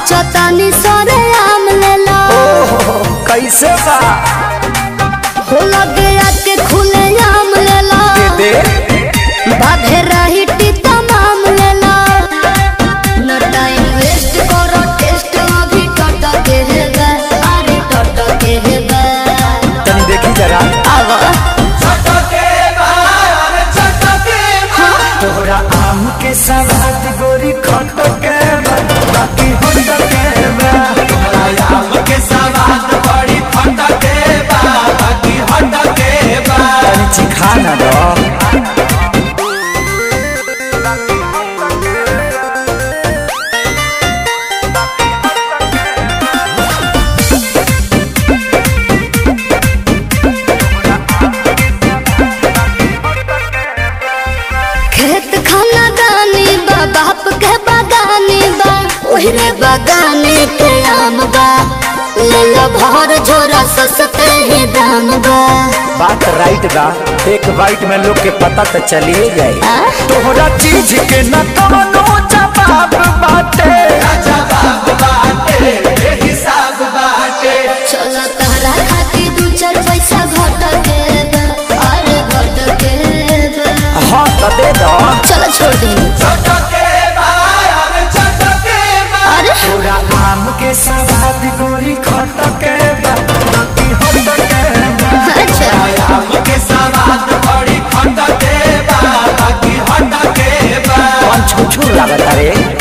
बेचतानी सरे आम लेला ओहो कैसे बा हो लगे आके खुले आम लेला दे बाधे रही तमाम लेला न टाइम वेस्ट करो टेस्ट अभी टट के हेबे अरे टट के हेबे तनी देखी जरा आवा तोहरा आम के सवाद गोरी खट के बा, बाकी होट के बा। तनी चिखा ना दो खेत खाना दानी बा बाप के बागानी बा ओहरे बागाने के आम बा ले लो भर झोरा सस्ते ही दाम बा बात राइट बा एक बाइट में लोग के पता तो चलिए जाए आ? तोहरा चीज के न कवनो जवाब बाटे चलो तहरा खातिर दू चार पैसा घट के बा, अरे घट के बा। हाँ तो दे दो चलो छोड़ दे अरे तोरा आम के सवाद गोरी खट के बा, बाकी होट के बा। अच्छा कौन छुछुर लागत रे